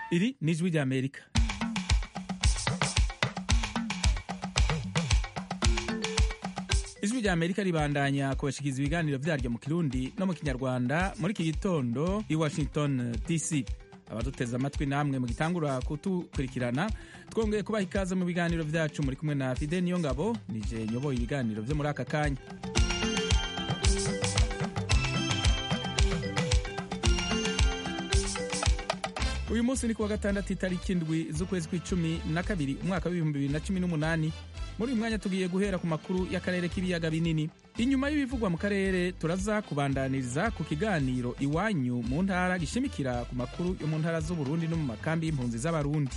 iri ni ijwi ry'amerika ijwi rya amerika ribandanya kubashikiriza ibiganiro vyaryo mu kirundi no mu kinyarwanda muri iki gitondo i washington dc abaduteze amatwi namwe mugitangura kutukurikirana twongeye kubaha ikaze mu biganiro vyacu muri kumwe na fide niyo ngabo nije nyoboye ibiganiro vyo muri aka kanya uyu munsi ni kuwa gatandatu itariki indwi z'ukwezi kw'icumi na kabiri umwaka w'ibihumbi bibiri na cumi n'umunani muri uyu mwanya tugiye guhera ku makuru y'akarere k'ibiyaga binini inyuma y'ibivugwa mu karere turaza kubandaniriza ku kiganiro iwanyu mu ntara gishimikira ku makuru yo mu ntara z'uburundi no mu makambi y'impunzi z'abarundi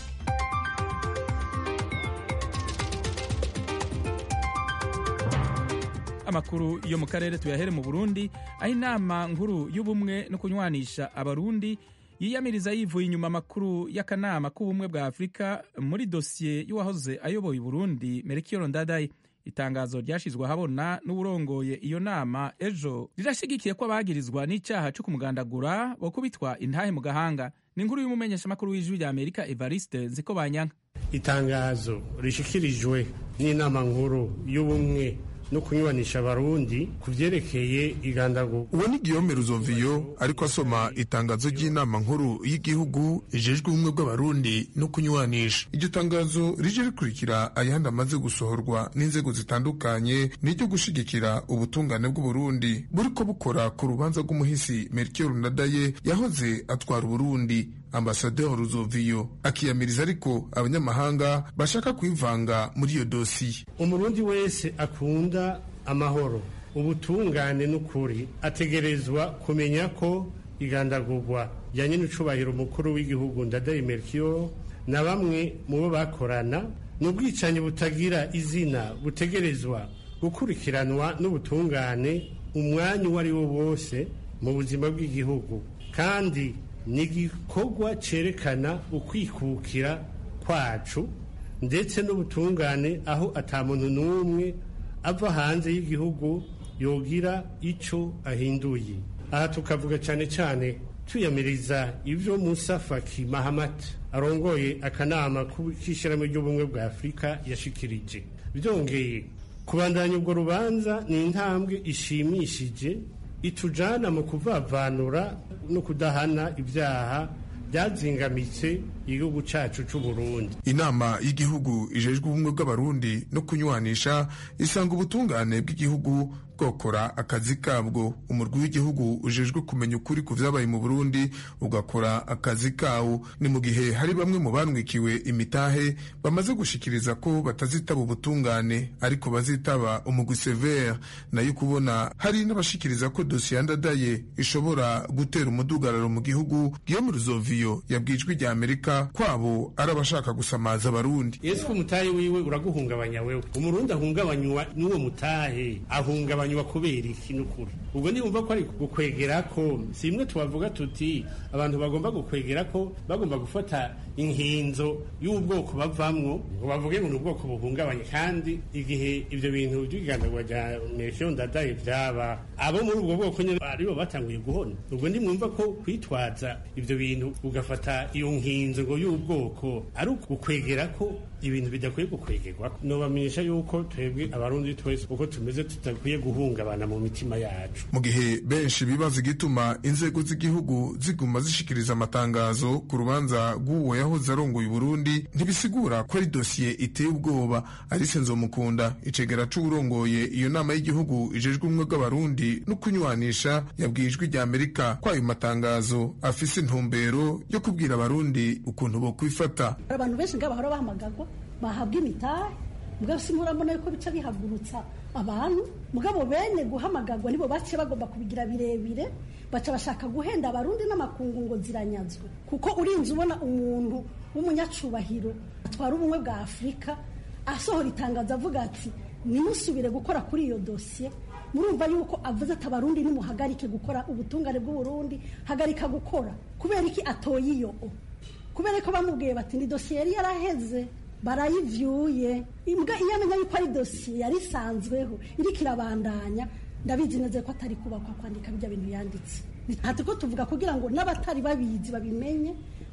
amakuru yo mu karere tuyahere mu burundi aho inama nkuru y'ubumwe no kunywanisha abarundi yiyamiriza yivuye inyuma amakuru y'akanama k'ubumwe bwa afurika muri dosiye y'uwahoze ayoboye uburundi merekiyo ndadaye itangazo ryashyizwe ahabona n'uburongoye iyo nama ejo rirashyigikiye ko abagirizwa n'icyaha cyo kumugandagura bo kubitwa intahe mu gahanga ni inkuru y'umumenyeshamakuru w'ijwi rya amerika evariste nziko banyanka itangazo rishikirijwe n'inama nkuru y'ubumwe no kunywanisha abarundi ku vyerekeye igandagurwa uwo ni Guillaume Ruzoviyo ariko asoma itangazo ry'inama nkuru y'igihugu ijejwe ubumwe bw'abarundi no kunywanisha iryo tangazo rije rikurikira ayandi amaze gusohorwa n'inzego zitandukanye n'iryo gushigikira ubutungane bw'uburundi buriko bukora ku rubanza rw'umuhisi Melchior Ndadaye yahoze atwara uburundi ambasaderi Ruzoviyo akiyamiriza ariko abanyamahanga bashaka kwivanga muri iyo dosiye umurundi wese akunda amahoro ubutungane n'ukuri ategerezwa kumenya ko igandagurwa rya nyenicubahiro umukuru w'igihugu ndadaye Melchior na bamwe mu bo bakorana ni ubwicanyi butagira izina butegerezwa gukurikiranwa n'ubutungane umwanya uwo ari wo wose mu buzima bw'igihugu kandi ni igikorwa cyerekana ukwikukira kwacu ndetse n'ubutungane aho atamuntu n'umwe ava hanze y'igihugu yogira icyo ahinduye aha tukavuga cyane cyane tuyamiriza ibyo Musa Faki Mahamat arongoye akanama k'ishyirahamwe ry'ubumwe bwa afurika yashikirije byongeye kubandanya ubwo rubanza ni intambwe ishimishije itujana mu kuvavanura no kudahana ibyaha byazingamitse igihugu cyacu cy'u Burundi inama y'igihugu ijejwe ubumwe bw'abarundi no kunywanisha isanga ubutungane bw'igihugu bwokora akazi kabwo umurwi w'igihugu ujejwe kumenya ukuri ku vyabaye mu Burundi ugakora akazi kawo ni mu gihe hari bamwe mu banwikiwe imitahe bamaze gushikiriza ko batazitaba ubutungane ariko bazitaba umugwi severe nayo kubona hari n'abashikiriza ko dosiye yandadaye ishobora gutera umudugararo mu gihugu Guillaume Ruzoviyo yabwijwe rya Amerika kwabo ari abashaka gusamaza abarundi Yesu umutahe wiwe uraguhungabanya wewe umurundi ahungabanywa n'uwo mutahe ahungabanya wa kubera iki n'ukuri ubwo nibumva ko ari gukwegera ko si imwe tubavuga tuti abantu bagomba gukwegera ko bagomba gufata inkinzo y'ubwoko bavamwo ngo bavuge ngo ni ubwoko buhungabanye kandi igihe ibyo bintu by'igandagwa rya Melchior Ndadaye byaba abo muri ubwo bwoko nyine aribo batanguye guhona ubwo nimwumva ko kwitwaza ibyo bintu ugafata iyo nkinzo ngo y'ubwoko ari ugukwegera ko ibintu bidakwiye gukwegerwa nobamenyesha yuko twebwe abarundi twese uko tumeze tudakwiye guhungabana mu mitima yacu mu gihe benshi bibaza igituma inzego z'igihugu ziguma zishikiriza amatangazo ku rubanza rw'uwo yahoze arongoye Burundi ntibisigura ko ari dosiye iteye ubwoba Alice Nzomukunda icegera c'uwurongoye iyo nama y'igihugu ijejwe ubumwe bw'abarundi no kunywanisha yabwiye ijwi rya Amerika ko ayo matangazo afise intumbero yo kubwira abarundi ukuntu bo kwifata abantu benshi ngabo bahora bahamagagwa bahabwa imitahe mugabo simurabona yuko bica bihagurutsa abantu mugabo bene guhamagagwa nibo bace bagomba kubigira birebire baca bashaka guhenda abarundi n'amakungu ngo ziranyazwe kuko urinze ubona umuntu w'umunyacubahiro atwara ubumwe bwa afurika asohora itangazo avuga ati nimusubire gukora kuri iyo dosiye murumva yuko avuze ati abarundi nimuhagarike gukora ubutungane bw'uburundi hagarika gukora kubera iki atoye iyo kubera ko bamubwiye bati ni dosiye yari yaraheze barayivyuye imbwa iyo amenya yuko ari dosiye yari isanzweho iriko irabandanya ndabizi neza ko atari kubakwa kwandika bijya bintu yanditse ati ko tuvuga kugira ngo n'abatari babizi babimenye ko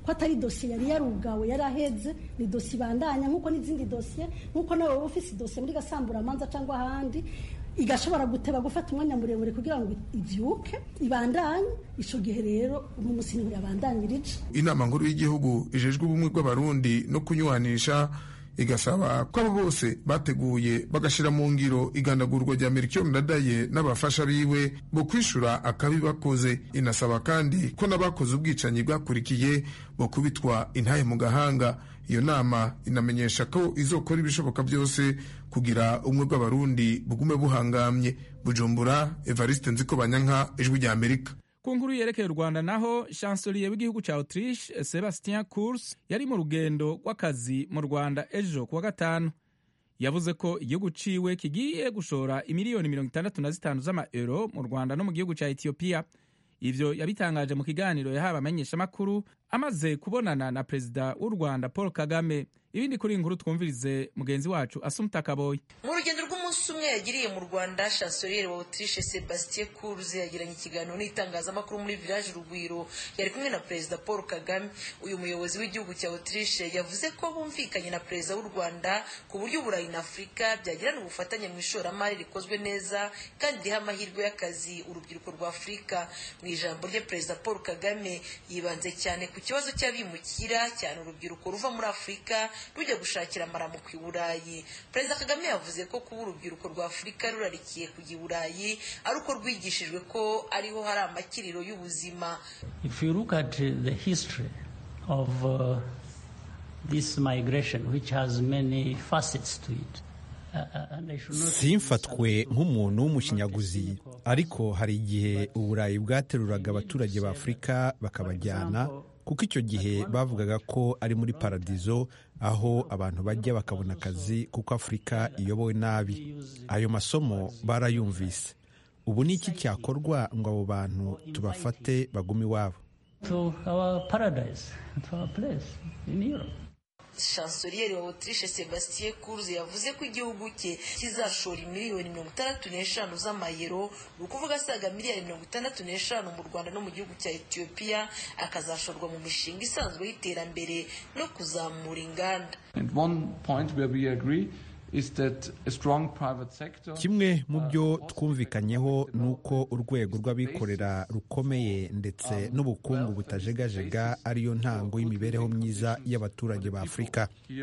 ko atari dosiye yari yarugawe yari aheze ni dosiye ibandanya nk'uko n'izindi dosiye nk'uko nawe waba ufise idosiye muri gasamburamanza cyangwa ahandi igashobora guteba gufata umwanya muremure kugira ngo ibyuke ibandanye icyo gihe rero uno munsi niho yabandanyirije inama nkuru y'igihugu ijejwe ubumwe bw'abarundi no kunywanisha igasaba ko abo bose bateguye bagashyira mu ngiro igandagurwa rya Melchior Ndadaye n'abafasha biwe bo kwishura akabi bakoze inasaba kandi ko n'abakoze ubwicanyi bwakurikiye bo kubitwa intahe mu gahanga iyo nama inamenyesha ko izokora ibishoboka byose kugira ubumwe bw'abarundi bugume buhangamye bujumbura evariste nziko banyanka ijwi rya amerika ku nkuru yerekeye u rwanda naho chancelier w'igihugu cya autriche sebastien cours yari mu rugendo rw'akazi mu rwanda ejo kuwa gatanu yavuze ko igihugu ciwe kigiye gushora imiliyoni mirongo itandatu na zitanu z'amaeuro mu rwanda no mu gihugu cya etiyopiya ivyo yabitangaje mu kiganiro yahawe abamenyeshamakuru amaze kubonana na perezida w'u rwanda paul kagame ibindi kuri iyi nkuru twumvirize mugenzi wacu asumta kaboyi mu rugendo rw'umunsi umwe yagiriye mu rwanda chancelier wa autriche sebastien kurz yagiranye ikiganiro n'itangazamakuru muri village rugwiro yari kumwe na perezida paul kagame uyu muyobozi w'igihugu cya autriche yavuze ko bumvikanye na perezida w'u rwanda ku buryo uburayi na afurika byagirana ubufatanye mu ishoramari rikozwe neza kandi riha amahirwe y'akazi urubyiruko rwa afurika mu ijambo rye perezida paul kagame yibanze cyane ku kibazo cy'abimukira cyane urubyiruko ruva muri afurika rujya gushakira amaramuko i burayi perezida kagame yavuze ko kuba urubyiruko rwa afurika rurarikiye kujya i burayi ari uko rwigishijwe ko ariho hari amakiriro y'ubuzima If you look at uh, the history of uh, this migration, which has many facets to it, uh, uh, and I should not simfatwe nk'umuntu w'umushinyaguzi ariko hari igihe uburayi bwateruraga abaturage ba afurika bakabajyana kuko icyo gihe bavugaga ko ari muri paradizo aho abantu bajya bakabona akazi kuko afurika iyobowe nabi ayo masomo barayumvise ubu ni iki cyakorwa ngo abo bantu tubafate bagume iwabo to our paradise, to our place in Europe. chancelier wa autriche sebastien kurz yavuze ko igihugu cye kizashora miliyoni mirongo itandatu n'eshanu z'amayero ni ukuvuga asaga miliyari mirongo itandatu n'eshanu mu rwanda no mu gihugu cya etiyopiya akazashorwa mu mishinga isanzwe y'iterambere no kuzamura inganda And one point where we agree is that a strong private sector kimwe mu byo twumvikanyeho ni uko urwego rw'abikorera rukomeye ndetse n'ubukungu butajegajega ariyo ntango y'imibereho myiza y'abaturage ba afurika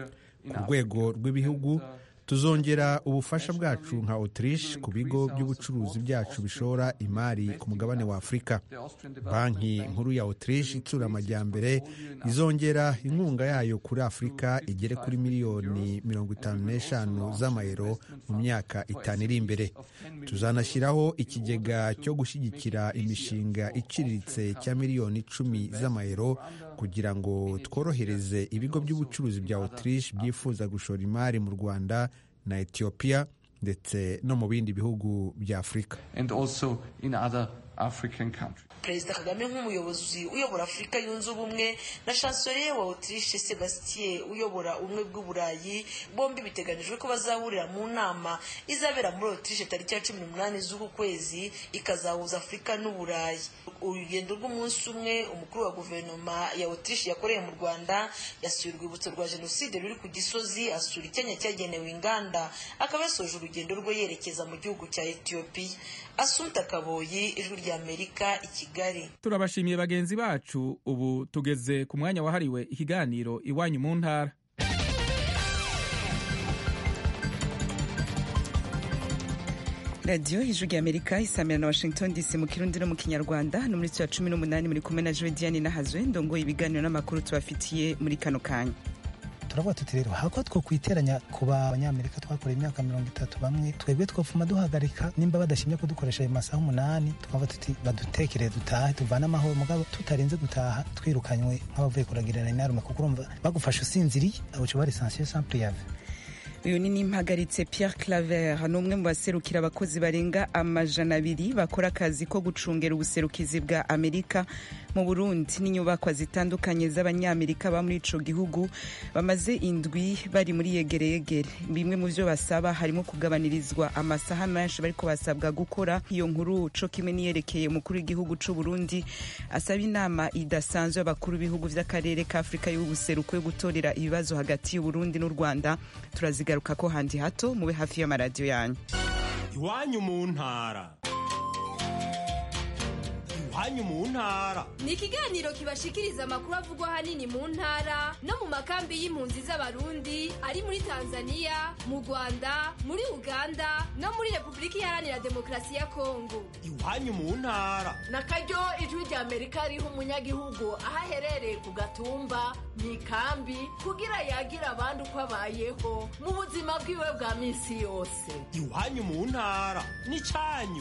ku rwego rw'ibihugu tuzongera ubufasha bwacu nka autriche ku bigo by'ubucuruzi byacu bishora imari ku mugabane wa afurika banki nkuru ya autriche itsura amajyambere izongera inkunga yayo kuri afurika igere kuri miliyoni mirongo itanu n'eshanu z'amayero mu myaka itanu iri imbere tuzanashyiraho ikigega cyo gushyigikira imishinga iciriritse cya miliyoni icumi z'amayero kugira ngo tworohereze ibigo by'ubucuruzi bya autriche byifuza gushora imari mu rwanda na etiyopiya ndetse no mu bindi bihugu bya afurika and also in other African countries. perezida kagame nk'umuyobozi uyobora afurika yunze ubumwe na chancelier wa autriche sebastien uyobora ubumwe bw'uburayi bombi biteganyijwe ko bazahurira mu nama izabera muri autriche tariki ya cumi n'umunani z'uku kwezi ikazahuza afurika n'uburayi urugendo rw'umunsi umwe umukuru wa guverinoma ya autriche yakoreye mu rwanda yasuye urwibutso rwa jenoside ruri ku gisozi asura icyanya cyagenewe inganda akaba yasoje urugendo rwe yerekeza mu gihugu cya etiyopiya asumta kaboyi ijwi ry'amerika i kigali turabashimiye bagenzi bacu ubu tugeze ku mwanya wahariwe ikiganiro iwanyu mu ntara radiyo ijwi ry'amerika isamira na washington dc mu kirundi no mu kinyarwanda no muri cya cumi n'umunani muri kumwe na jodiane nahazwe ndongoye ibiganiro n'amakuru tubafitiye muri kano kanya turavuga tuti rero hako two kwiteranya ku banyamerika twakoreye imyaka mirongo itatu bamwe twebwe twofuma duhagarika nimba badashimye kudukoresha ayo masaha umunani twavuga tuti badutekere dutahe tuvane amahoro mugabo tutarenze gutaha twirukanywe nk'abavuye kuragirana inarume kuko urumva bagufasha usinziriye abo uca bari sansiyo sampure yave uyu ni nimpagaritse Pierre Claver ni umwe mu baserukira abakozi barenga amajana abiri bakora akazi ko gucungera ubuserukizi bwa Amerika mu Burundi n'inyubakwa zitandukanye z'abanyamerika ba muri ico gihugu bamaze indwi bari muri yegereyegere bimwe mu vyo basaba harimo kugabanirizwa amasaha menshi bariko basabwa gukora iyo nkuru co kimwe niyerekeye umukuru w'igihugu c'u Burundi asaba inama idasanzwe y'abakuru b'ibihugu vy'akarere ka Afrika y'ubuseruko yo gutorera ibibazo hagati y'u Burundi n'u Rwanda turazigaruka ko handi hato mube hafi y'amaradiyo yanyu iwanyu mu ntara iwanyu mu ntara ni ikiganiro kibashikiriza amakuru avugwa ahanini mu ntara no mu makambi y'impunzi z'abarundi ari muri tanzania mu rwanda muri uganda no muri repubulika iharanira demokarasi ya kongo iwanyu mu ntara na karyo ijwi rya amerika riha umunyagihugu aho aherereye ku gatumba mu ikambi kugira yagira abandi uko abayeho mu buzima bwiwe bwa minsi yose iwanyu mu ntara n'icyanyu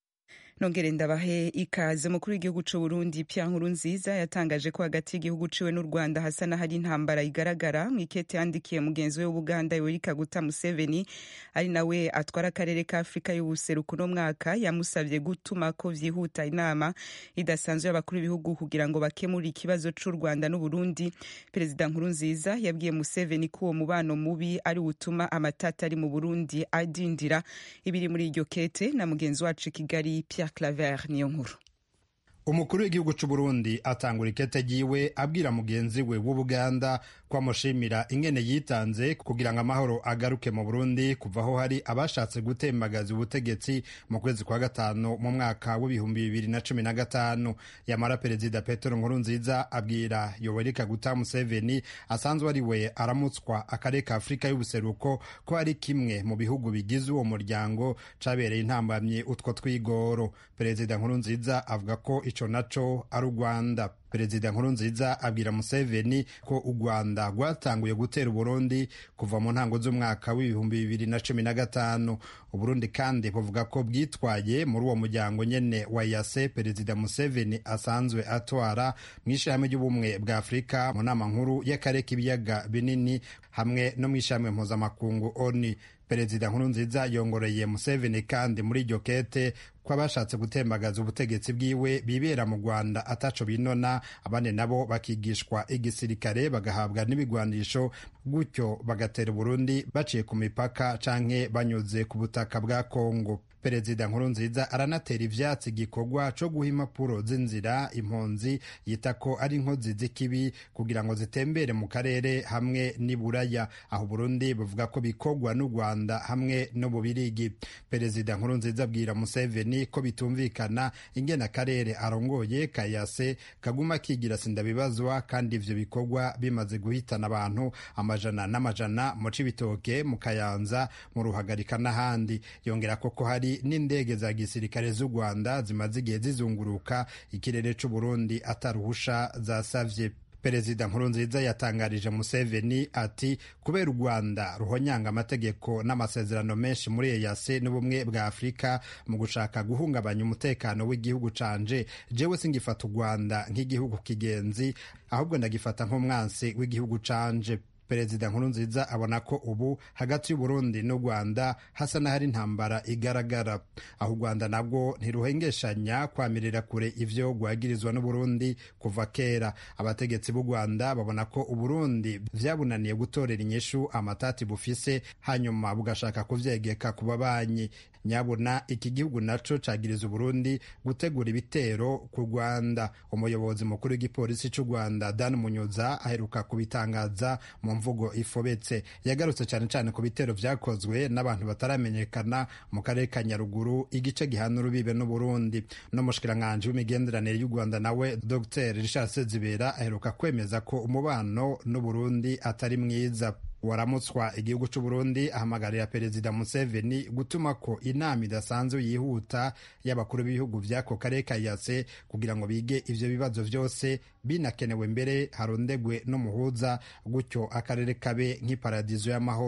nongere ndabahe ikaze umukuru w'igihugu c'u Burundi Pierre Nkurunziza yatangaje ko hagati y'igihugu ciwe n'u Rwanda hasa n'ahari intambara igaragara mu ikete yandikiye mugenzi we w'Ubuganda Yoweri Kaguta Museveni ari nawe atwara akarere ka Afrika y'ubuseruko no mwaka yamusavye gutuma ko vyihuta inama idasanzwe y'abakuru b'ibihugu kugira ngo bakemure ikibazo c'u Rwanda n'u Burundi Perezida Nkurunziza yabwiye Museveni ko uwo mubano mubi ari utuma amatata ari mu Burundi adindira ibiri muri iryo kete na mugenzi wacu i Kigali Pierre Claver niyo nkuru umukuru w'igihugu c'u Burundi atangura ikete ryiwe abwira mugenzi we w'Ubuganda ko amushimira ingene yitanze kugira ngo amahoro agaruke mu Burundi kuva aho hari abashatse gutembagaza ubutegetsi mu kwezi kwa gatanu mu mwaka w'ibihumbi bibiri na cumi na gatanu yamara perezida Petero Nkurunziza abwira Yoweri Kaguta Museveni asanzwe ari we aramutswa akarere ka Afurika y'ubuseruko ko ari kimwe mu bihugu bigize uwo muryango cabereye intambamye utwo twigoro perezida Nkurunziza avuga ko ico naco ari u Rwanda perezida Nkurunziza abwira Museveni ko u Rwanda rwatanguye gutera Uburundi kuva mu ntango z'umwaka w'ibihumbi bibiri na cumi na gatanu Uburundi kandi buvuga ko bwitwaye muri uwo muryango nyene wa yase perezida Museveni asanzwe atwara mu ishirahamwe ry'ubumwe bwa Afurika mu nama nkuru y'akarere k'ibiyaga binini hamwe no mu ishirahamwe mpuzamakungu ONU perezida Nkurunziza yongoreye Museveni kandi muri iryo kete ko abashatse gutembagaza ubutegetsi bwiwe bibera mu Rwanda ataco binona abandi nabo bakigishwa igisirikare bagahabwa n'ibigwanisho gutyo bagatera Burundi baciye ku mipaka canke banyuze ku butaka bwa Kongo perezida Nkurunziza aranatera ivyatsi igikorwa co guha impapuro z'inzira impunzi yita ko ari inkozi z'ikibi kugira ngo zitembere mu karere hamwe n'iburaya aho Burundi buvuga ko bikorwa n'u Rwanda hamwe no mu Birigi perezida Nkurunziza abwira Museveni ko bitumvikana ingene akarere arongoye kayase kaguma kigira sindabibazwa kandi ivyo bikorwa bimaze guhitana abantu amajana n'amajana mu Cibitoke mu Kayanza mu Ruhagarika n'ahandi yongera ko ko hari n'indege za gisirikare z'u Rwanda zimaze igihe zizunguruka ikirere c'u Burundi ataruhusha zasavye perezida nkurunziza yatangarije museveni ati kubera u rwanda ruhonyanga amategeko n'amasezerano menshi muri eyase n'ubumwe bwa afurika mu gushaka guhungabanya umutekano w'igihugu canje jewe singifata u rwanda nk'igihugu kigenzi ahubwo ndagifata nk'umwansi w'igihugu canje perezida nkurunziza abona ko ubu hagati y'uburundi n'u rwanda hasa n'ahari intambara igaragara aho u rwanda nabwo ntiruhengeshanya kwamirira kure ivyo rwagirizwa n'uburundi kuva kera abategetsi b'u rwanda babona ko uburundi vyabunaniye gutorera inyishu amatati bufise hanyuma bugashaka kuvyegeka ku babanyi nyabuna iki gihugu naco cagiriza uburundi gutegura ibitero ku rwanda umuyobozi mukuru w'igipolisi c'u rwanda dan munyuza aheruka kubitangaza mu mvugo ifobetse yagarutse cyane cyane ku bitero vyakozwe n'abantu bataramenyekana mu karere ka nyaruguru igice gihana urubibe n'uburundi n'umushikiranganji w'imigenderanire y'u rwanda nawe dr richard sezibera aheruka kwemeza ko umubano n'uburundi atari mwiza waramutswa igihugu c'u Burundi ahamagarira perezida Museveni gutuma ko inama idasanzwe yihuta y'abakuru b'ibihugu vy'ako karere ka yase kugira ngo bige ivyo bibazo vyose binakenewe mbere harondegwe n'umuhuza gutyo akarere kabe nk'iparadizo y'amahoro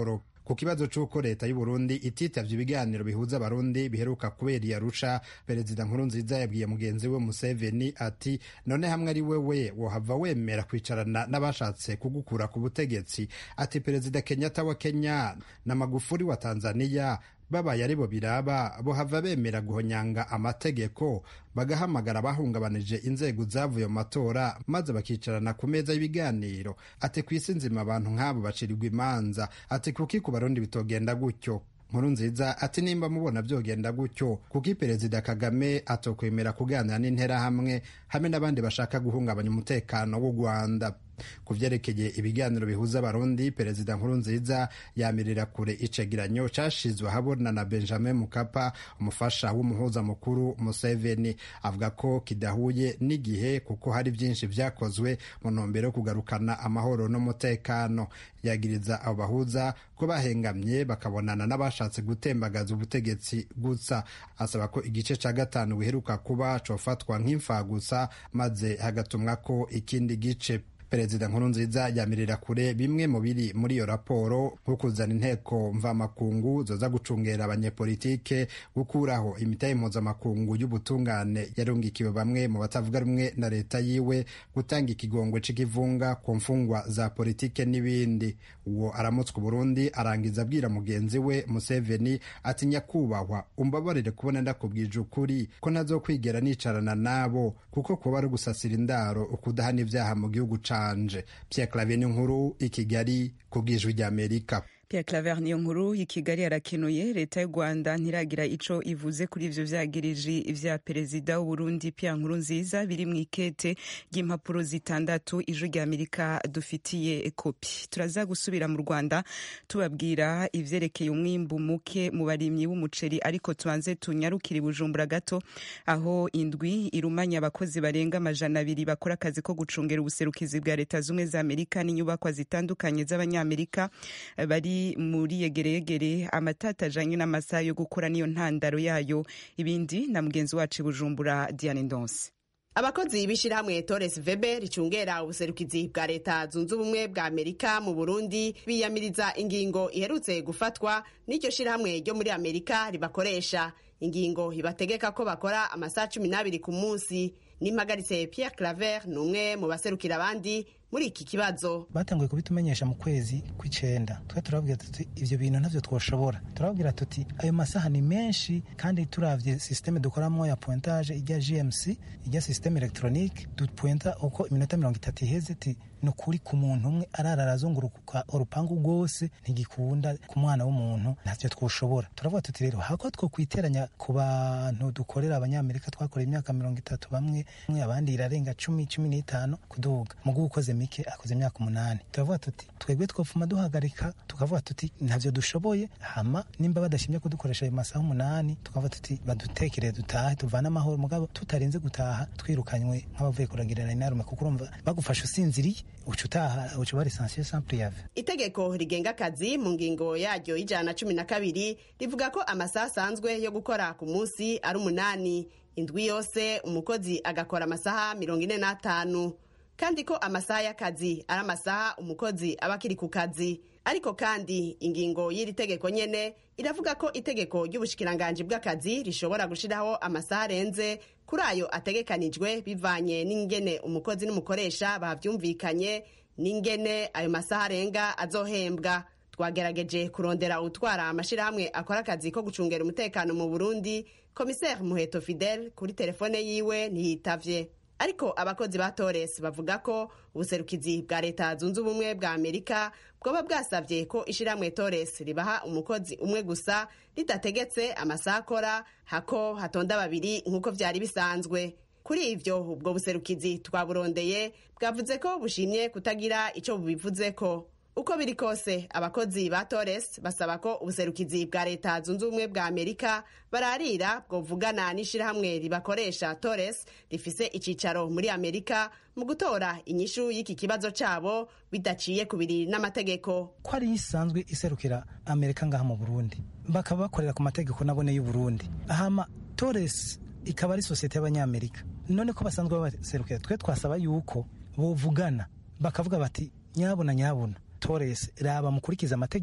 ku kibazo c'uko leta y'u Burundi ititavye ibiganiro bihuza abarundi biheruka kubera i Arusha perezida Nkurunziza yabwiye mugenzi we Museveni ati none hamwe ari wewe wohava wemera kwicarana n'abashatse kugukura ku butegetsi ati perezida Kenyatta wa Kenya na Magufuli wa Tanzania babaye aribo biraba bohava bemera guhonyanga amategeko bagahamagara abahungabanije inzego zavuye mu matora maze bakicarana ku meza y'ibiganiro ati ku isi nzima abantu nk'abo bacirirwa imanza ati kuki ku barundi bitogenda gutyo nkuru nziza ati nimba mubona byogenda gutyo kuko perezida kagame atokwemera kuganira n'interahamwe hamwe n'abandi bashaka guhungabanya umutekano w'u rwanda ku vyerekeye ibiganiro bihuza abarundi perezida nkuru nziza yamirira kure icegeranyo cashizwe ahabona na benjamin mukapa umufasha w'umuhuza mukuru museveni avuga ko kidahuye n'igihe kuko hari vyinshi vyakozwe mu ntumbero yo kugarukana amahoro n'umutekano yagiriza abo bahuza ko bahengamye bakabonana n'abashatse gutembagaza ubutegetsi gusa asaba ko igice ca gatanu biheruka kuba cofatwa nk'imfagusa maze hagatumwa ko ikindi gice perezida nkurunziza yamirira kure bimwe mu biri muri iyo raporo nko kuzana inteko mvamakungu zoza gucungera abanyepolitike gukuraho imitahe mpuzamakungu y'ubutungane yarungikiwe bamwe mu batavuga rumwe na leta yiwe gutanga ikigongwe c'ikivunga ku mfungwa za politike n'ibindi uwo aramutswa uburundi arangiza abwira mugenzi we museveni ati nyakubahwa umbabarire kubona ndakubwije ukuri ko ntazokwigera nicarana nabo kuko kuba ari gusasira indaro ukudahana ibyaha mu gihugu ca anje Pierre Claver nkuru i Kigali ku bw'ijwi ry'Amerika Pierre Claver niyo nkuru i Kigali arakenuye leta y'u Rwanda ntiragira ico ivuze kuri ivyo vyagiriji vya perezida w'u Burundi Pierre Nkurunziza biri mu ikete ry'impapuro zitandatu ijwi ry'Amerika dufitiye kopi turaza gusubira mu Rwanda tubabwira ivyerekeye umwimbu muke mu barimyi b'umuceri ariko tubanze tunyarukire Bujumbura gato aho indwi irumanya abakozi barenga amajana abiri bakora akazi ko gucungera ubuserukizi bwa leta zumwe za Amerika n'inyubakwa zitandukanye z'abanyamerika bari muri yegeregere amatata ajanye n'amasaha yo gukora niyo ntandaro yayo ibindi na mugenzi wacu bujumbura diane ndonse abakozi b'ishyirahamwe Torres Vebe ricungera ubuserukizi bwa leta zunze ubumwe bwa amerika mu burundi biyamiriza ingingo iherutse gufatwa n'iryo shyirahamwe ryo muri amerika ribakoresha ingingo ibategeka ko bakora amasaha cumi n'abiri ku munsi n'impagaritse Pierre Claver ni umwe mu baserukira abandi muri iki kibazo batanguye kubitumenyesha mu kwezi kw'icenda twe turababwira tuti ivyo bintu ntavyo twoshobora turababwira tuti ayo masaha ni menshi kandi turavye systeme dukoramo ya pointage ijya gmc ijya systeme electronique dupointa uko iminota mirongo itatu iheze ti ni ukuri ku muntu umwe arara arazunguruka urupangu rwose ntigikunda ku mwana w'umuntu ntavyo twoshobora turavuga tuti rero hako twokwiteranya ku bantu dukorera abanyamerika twakoreye imyaka mirongo itatu bamwe abandi irarenga cumi cumi n'itanu kuduga mugu ukoze mike akoze imyaka umunani turavuga tuti twebwe twofuma duhagarika tukavuga tuti ntavyo dushoboye hama nimba badashimye kudukoresha ayo masaha umunani tukavuga tuti badutekereye dutahe tuvane amahoro mugabo tutarinze gutaha twirukanywe nk'abavuye kuragirana inarume kuko urumva bagufasha usinziriye uca utaha uca uba lisansiye sans priave itegeko rigenga akazi mu ngingo yaryo y'ijana na cumi na kabiri rivuga ko amasaha asanzwe yo gukora ku munsi ari umunani indwi yose umukozi agakora amasaha mirongo ine n'atanu kandi ko amasaha y'akazi ari amasaha umukozi aba akiri ku kazi ariko kandi ingingo y'iri tegeko nyene iravuga ko itegeko ry'ubushikiranganji bw'akazi rishobora gushiraho amasaha arenze kuri ayo ategekanijwe bivanye n'ingene umukozi n'umukoresha bavyumvikanye n'ingene ayo masaha arenga azohembwa twagerageje kurondera utwara amashirahamwe akora akazi ko gucungera umutekano mu burundi komiseri muheto fidel kuri telefone yiwe ntiyitavye ariko abakozi ba Torres bavuga ko ubuserukizi bwa leta zunze ubumwe bwa amerika bwoba bwasabye ko ishiramwe Torres ribaha umukozi umwe gusa ridategetse amasaha akora hako hatonda babiri nk'uko vyari bisanzwe kuri ivyo ubwo buserukizi twaburondeye bwavuze ko bushimye kutagira ico bubivuzeko uko biri kose abakozi ba Torres basaba ko ubuserukizi bwa leta zunze ubumwe bwa amerika bararira bwovugana n'ishirahamwe ribakoresha Torres rifise icicaro muri amerika mu gutora inyishu y'iki kibazo cabo bidaciye kubiri n'amategeko ko ari isanzwe iserukira amerika ngaha mu burundi bakaba bakorera ku mategeko nabone y'u burundi ahama Torres ikaba ari sosiyete y'abanyamerika none ko basanzwe babaserukira twe twasaba yuko bovugana bakavuga bati nyabuna nyabuna Torres raba mukurikiza amategeko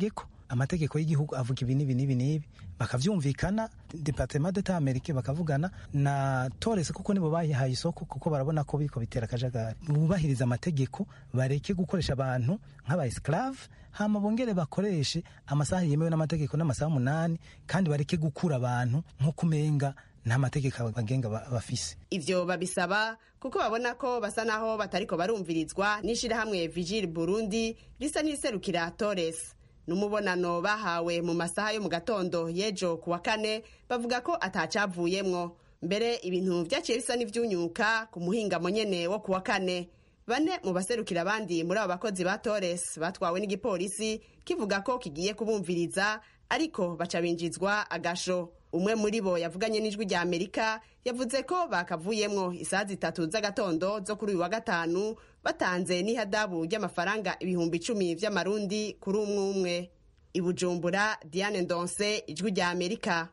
amategeko y'igihugu avuga ibi n'ibi n'ibi n'ibi bakavyumvikana departement d'etat amerike bakavugana na torres kuko nibo bayihaye isoko kuko barabona ko biriko bitera akajagari bubahiriza amategeko bareke gukoresha abantu nk'aba esclave hama bongere bakoreshe amasaha yemewe n'amategeko n'amasaha umunani kandi bareke gukura abantu nk'uko umenga nta mategeko abagenga bafise ivyo babisaba kuko babona ko basa naho batariko barumvirizwa n'ishirahamwe vigile burundi risa n'iriserukira torres n'umubonano bahawe mu masaha yo mu gatondo y'ejo ku wa kane bavuga ko atacavuyemwo mbere ibintu vyaciye bisa n'ivyunyuka ku muhingamo nyene wo ku wa kane bane mu baserukira abandi muri abo bakozi ba torres batwawe n'igipolisi kivuga ko kigiye kubumviriza ariko baca binjizwa agasho umwe muri bo yavuganye n'ijwi rya amerika yavuze ko bakavuyemwo isaha zitatu z'agatondo zo kuri uyu wa gatanu batanze n'ihadabu ry'amafaranga ibihumbi icumi vy'amarundi kuri umwe umwe i bujumbura diane ndonse ijwi rya amerika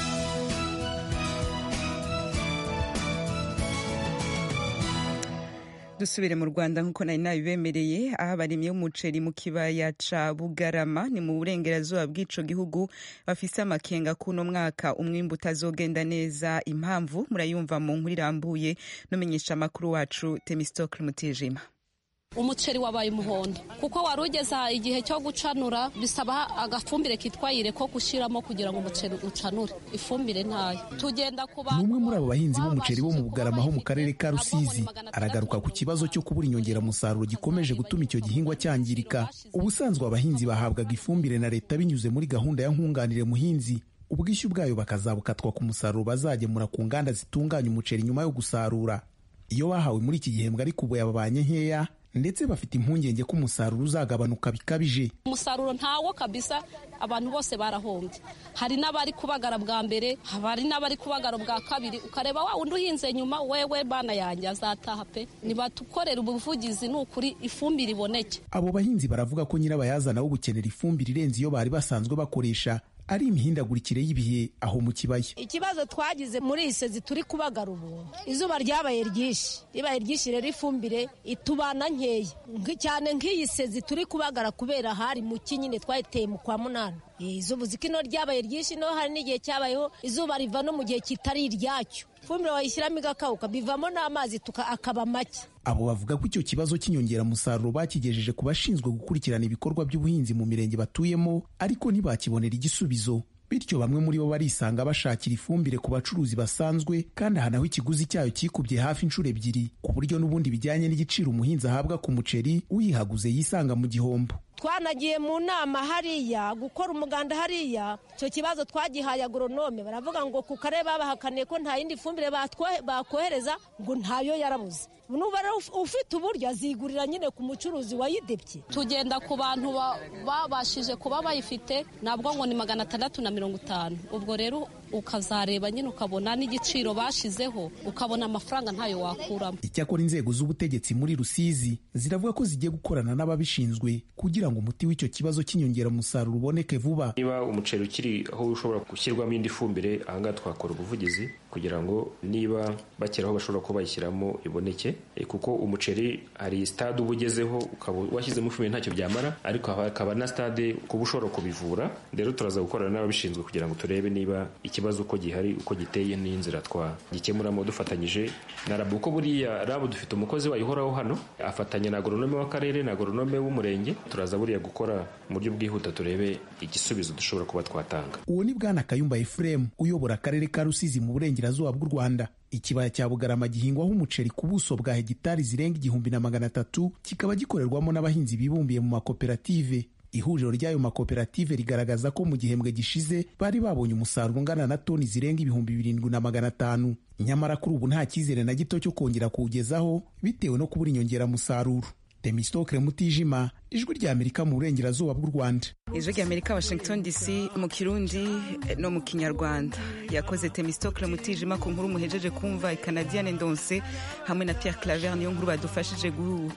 dusubire mu rwanda nk'uko nari nabibemereye aho abarimyi b'umuceri mu kibaya ca bugarama ni mu burengerazuba bw'ico gihugu bafise amakenga kuno mwaka umwimbu utazogenda neza impamvu murayumva mu nkuru irambuye n'umenyesha amakuru wacu temistokle mutijima umuceri wabaye umuhondo kuko wari ugeze igihe cyo gucanura bisaba agafumbire kitwa yire ko gushyiramo kugira ngo umuceri ucanure ifumbire ntayo tugenda kuba ni umwe muri abo bahinzi b'umuceri bo mu bugarama ho mu karere ka rusizi aragaruka ku kibazo cyo kubura inyongeramusaruro gikomeje gutuma icyo gihingwa cyangirika ubusanzwe abahinzi bahabwaga ifumbire na leta binyuze muri gahunda ya nkunganire muhinzi ubwishyu bwayo bakazabukatwa ku musaruro bazagemura ku nganda zitunganya umuceri nyuma yo gusarura iyo bahawe muri iki gihembwe ariko ubu yababanye nkeya ndetse bafite impungenge ko umusaruro uzagabanuka bikabije umusaruro ntawo kabisa abantu bose barahombye hari n'abari kubagara bwa mbere hari n'abari kubagara bwa kabiri ukareba wa wundi uhinze nyuma wewe bana yanjye azataha pe nibatukorera ubuvugizi ni ukuri ifumbire iboneke abo bahinzi baravuga ko nyirabayazana wo gukenera ifumbire irenze iyo bari basanzwe bakoresha ari imihindagurikire y'ibihe aho mu kibaya ikibazo twagize muri iyi sezi turi kubagara ubu izuba ryabaye ryinshi ribaye ryinshi rero ifumbire itubana nkeya cyane nk'iyi sezi turi kubagara kubera hari mu kinyine twayiteye mu kwa munani izuba uzi ko ino ryabaye ryinshi no hari n'igihe cyabayeho izuba riva no mu gihe kitari iryacyo ifumbire wayishyiramo igakawuka bivamo n'amazi akaba make abo bavuga ko icyo kibazo cy'inyongeramusaruro bakigejeje ku bashinzwe gukurikirana ibikorwa by'ubuhinzi mu mirenge batuyemo ariko ntibakibonera igisubizo bityo bamwe muri bo barisanga bashakira ifumbire ku bacuruzi basanzwe kandi aha naho ikiguzi cyayo kikubye hafi inshuro ebyiri ku buryo n'ubundi bijyanye n'igiciro umuhinzi ahabwa ku muceri uyihaguze yisanga mu gihombo twanagiye mu nama hariya gukora umuganda hariya icyo kibazo twagihaye agoronome baravuga ngo ku karere babahakaniye ko nta yindi fumbire bakohereza ngo ntayo yarabuze nuba ufite uburyo azigurira nyine ku mucuruzi wayidebye tugenda ku bantu babashije kuba bayifite nabwo ngo ni magana atandatu na mirongo itanu ubwo rero ukazareba nyine ukabona n'igiciro bashizeho ukabona amafaranga ntayo wakuramo icyakora inzego z'ubutegetsi muri rusizi ziravuga ko zigiye gukorana n'ababishinzwe kugira ngo umuti w'icyo kibazo cy'inyongeramusaruro uboneke vuba niba umuceri ukiri aho ushobora gushyirwamo indi fumbire ahangaha twakora ubuvugizi kugira ngo niba bakera aho bashobora kuba bayishyiramo iboneke kuko umuceri hari stade uba ugezeho ukaba washyizemo ifumbire ntacyo byamara ariko hakaba na stade kuba ushobora kubivura rero turaza gukorana n'ababishinzwe kugira ngo turebe niba ikibazo uko gihari uko giteye n'inzira twagikemuramo dufatanyije na rabu kuko buriya rabu dufite umukozi wayihoraho hano afatanya na agoronome w'akarere na agoronome w'umurenge turaza buriya gukora mu buryo bwihuta turebe igisubizo dushobora kuba twatanga uwo ni bwana kayumba efuremu uyobora akarere ka rusizi mu burengerazuba bw'u rwanda ikibaya cya bugarama gihingwaho umuceri ku buso bwa hegitari zirenga igihumbi na magana atatu kikaba gikorerwamo n'abahinzi bibumbiye mu makoperative ihuriro ry'ayo makoperative rigaragaza ko mu gihembwe gishize bari babonye umusaruro ungana na toni zirenga ibihumbi birindwi na magana atanu nyamara kuri ubu nta cyizere na gito cyo kongera kuwugezaho bitewe no kubura inyongeramusaruro temistokre mutijima ijwi rya amerika mu burengerazuba bw'u rwanda ijwi rya amerika washington dc mu kirundi no mu kinyarwanda yakoze temistokre mutijima ku nkuru muhejeje kumva ikanadiyane ndonse hamwe na pierre claver niyo nkuru badufashije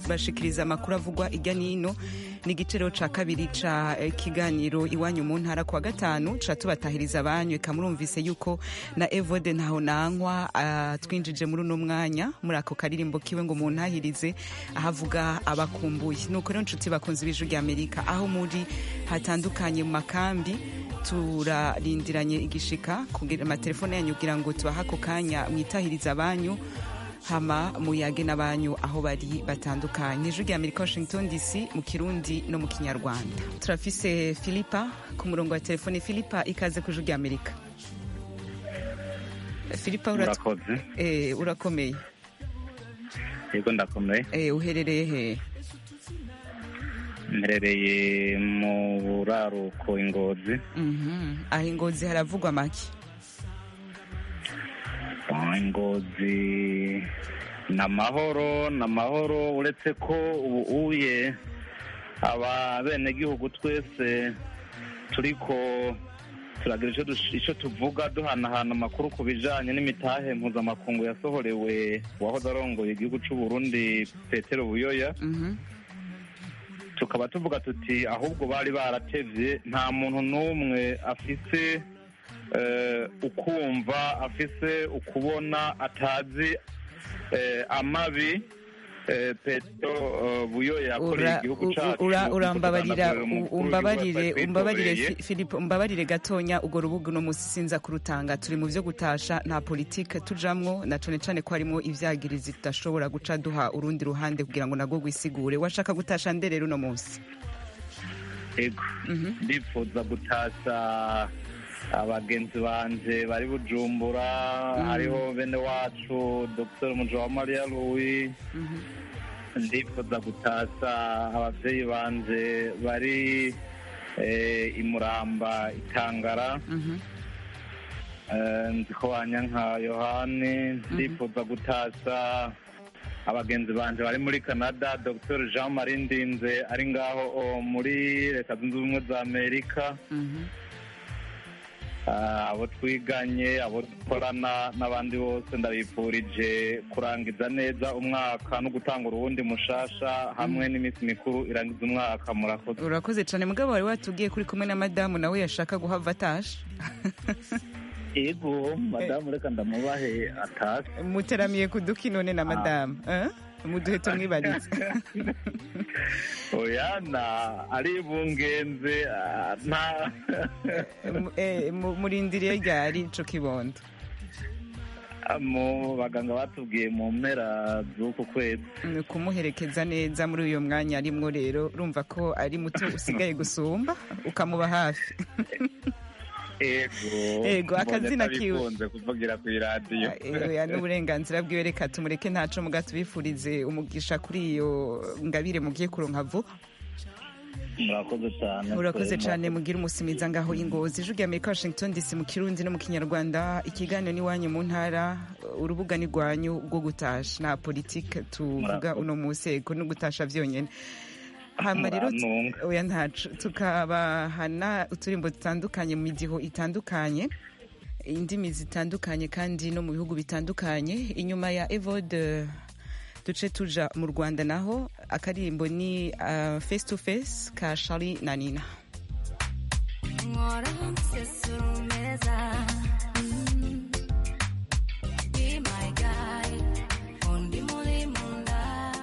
tubashikiriza amakuru avugwa ijya n'ino ni igiciro ca kabiri ca eh, kiganiro iwanyu mu ntara kuwa gatanu ca tubatahiriza abanyu eka murumvise yuko na evode ntaho nankwa ah, twinjije muri uno mwanya muri ako karirimbo kiwe ngo muntahirize ahavuga abakumbuye nuko rero nshuti bakunze ibiju rya amerika aho muri hatandukanye mu makambi turarindiranye igishika kugira amatelefone yanyu kugira ngo tubahe ako kanya mwitahiriza abanyu hama muyage n'abanyu aho bari batandukanye ijwi rya amerika washington dc mu kirundi no mu kinyarwanda turafise filipa ku murongo wa telefone filipa ikaze ku ijwi rya amerika filipa urat- Murakoze. eh, urakomeye yego ndakomeye eh, uherereye he mperereye mu buraruko ingozi Mhm. aho ingozi haravugwa make Ah, ingozi ni amahoro ni amahoro uretse ko ubu uye aba benegihugu twese turiko turagira ico dush- ico tuvuga duhanahana amakuru ku bijanye n'imitahe mpuzamakungu yasohorewe uwahoze arongoye igihugu c'u Burundi Petero Buyoya tukaba tuvuga tuti ahubwo bari baratevye nta muntu n'umwe afise eh, ukumva afise ukubona atazi eh, amabi eh, Petero eh, Buyoya yakoreye Ura- igihugu u- cacu ura- kuko urambabarira tuganagurira u- umukuru w'igihugu umbabarire twari umbabarire twitoreye. Fi- Philip umbabarire gatonya urwo rubuga uno musi sinza kurutanga turi mu vyo gutasha nta politike tujamwo na cane cane ko harimo ivyagirizi tudashobora guca duha urundi ruhande kugira ngo nagwo gwisigure washaka gutasha nde rero uno musi ego ndifuza gutasha abagenzi banje bari bujumbura Mm. hariho bene wacu dr mujawamariya louis ndifuza gutasha abavyeyi banje bari eh, imuramba itangara Eh, nzi ko wanyanka yohani ndifuza gutasha abagenzi banje bari muri canada dr jean marie ndinze ari ngaho o, muri leta zunze ubumwe za amerika Ah, abo twiganye abo dukorana n'abandi bose ndabifurije kurangiza neza umwaka no gutanga uruwundi mushasha hamwe n'iminsi mikuru irangiza umwaka murakoze urakoze cane mugabo wari watubwiye kuri kumwe na madamu nawe yashaka guhava atasha ego madamu reka ndamubahe atase muteramiye ku duki none na madamu eh? muduhe tumwibarize oyana ari bungenze ah, nta Mu- eh, mu- murindiriye ryari ico kibondo mu baganga batubwiye mu mpera z'uku kwezi ni ukumuherekeza neza muri uyo mwanya arimwo rero urumva ko ari muto usigaye gusumba ukamuba hafi ego Ego, akazina mbonye kiwe. atabikunze kuvugira ku iradiyo ya n'uburenganzira bwiwe reka tumureke ntaco muga tubifurize umugisha kuri iyo ngabire mugiye kuronka vuba murakoze cyane urakoze Twema. cyane mugira umusimiza ngaho ingozi ijwi rya amerika washington dc mu kirundi no mu kinyarwanda ikiganiro n'iwanyu mu ntara urubuga ni rwanyu rwo gutasha nta politike tuvuga uno munsi ego no gutasha vyonyene hama rero Murantunga. oya ntaco tukabahana uturimbo dutandukanye mu midiho itandukanye indimi zitandukanye kandi no mu bihugu bitandukanye inyuma ya evode duce tuja mu rwanda naho akaririmbo ni uh, face to face ka shari na nina Nkora nsesurumeza Mm. Be my guy Undi muri munda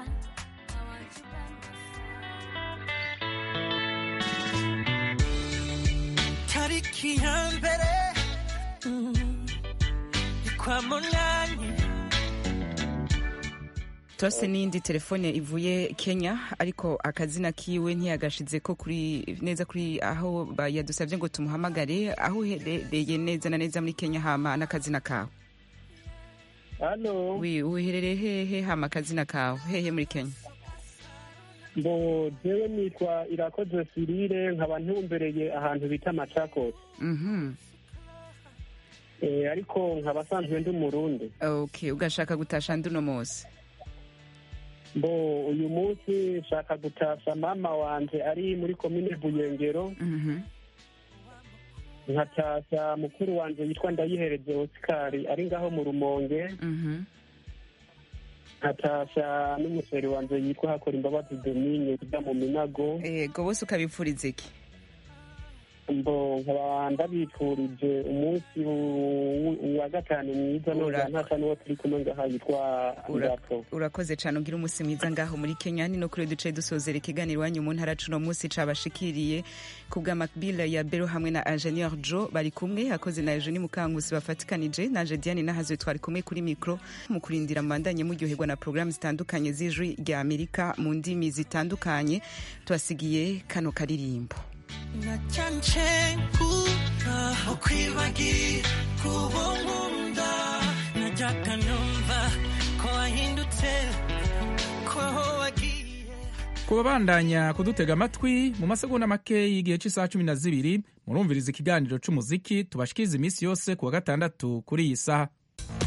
tariki ya mbere mm, ni kwa munani tose n'iyindi telefone ivuye kenya ariko akazina kiwe ntiyagashize ko kuri neza kuri aho ba- yadusabye ngo tumuhamagare aho uherereye neza na neza muri kenya hama n'akazina kawe hano wi uherereye hehe hama akazina kawe hehe muri kenya mbo jewe nitwa irakoze sirire nkaba ntumbereye ahantu bita machakos mhm eh, ariko nkaba asanzwe ndi umurundi okay ugashaka gutasha ndi uno munsi mbo uyu munsi nshaka gutasha mama wanje ari muri komine buyengero mhm nkatasha mukuru wanje yitwa ndayihereze osikari ari ngaho mu rumonge mhm nkatasha n'umusore wanje yitwa hakora imbabazi domine ujya mu minago yego bose ukabipfuriza iki mbo nkaba ndabifurije umunsi w- wa gatanu mwiza nongera ntasa n'uwo turi kumwe ngaha yitwa ngato urakoze cyane ugira umunsi mwiza ngaho muri kenya ni no kuri duce dusozera ikiganiro iwanyu mu ntara cuno munsi cabashikiriye ku bwa macbill ya bero hamwe na ingenieur jo bari kumwe hakoze na eugenie mukangusi bafatikanije naje diane nahazwe twari kumwe kuri mikro mu kurindira mubandanye muryoherwa na porogaramu zitandukanye z'ijwi rya amerika mu ndimi zitandukanye tubasigiye kano karirimbo nacyanje nkura ukwibagira kubo nkunda najyaga numva ko wahindutse ko wagiye kubabandanya kudutega amatwi mu masegonda make y'igihe cy'isaha cumi na zibiri murumviriza ikiganiro c'umuziki tubashikiriza iminsi yose ku wa gatandatu kuri iyi saha